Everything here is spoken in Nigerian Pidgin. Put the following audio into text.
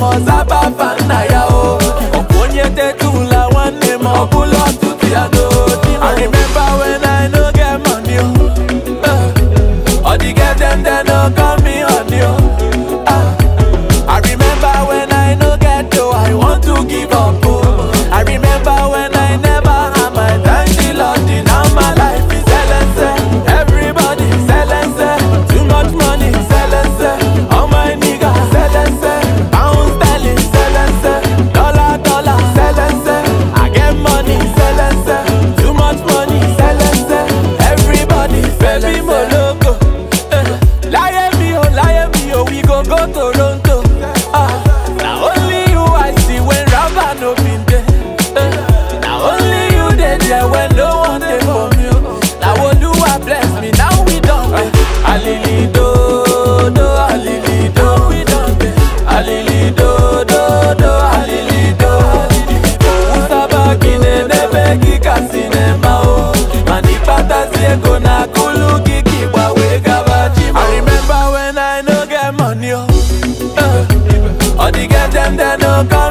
ọzaba fanna ya o ọkwa onye tetula nwanne m ọbụla ọtụtụ ya n'odi I remember when I no get money o Eh, all the girls dem dem no call me honey o Ah, I remember when I no get dough I want to give up o I remember when I never had my thank the Lord now my life is celeste everybody celeste too much money celeste all my niggas celeste pound sterling celeste dollar dollar celeste I get money celeste too much money celeste everybody baby mo logo eh, láyé mi o láyé mi o we go go Toronto ah, na only you I see when rubber no bin dey eh, na only you dey there when no one dey for me o na Oluwa bless me now we don dey alili dodo alili do we don dey alili dodo do alili do usabaki na-enebe gị ka sinema o mana ịkpatazi ego na akụlụ gị ka ịgba wee gaba ji I remember when I no get money o Eh, all the girls dem dem no call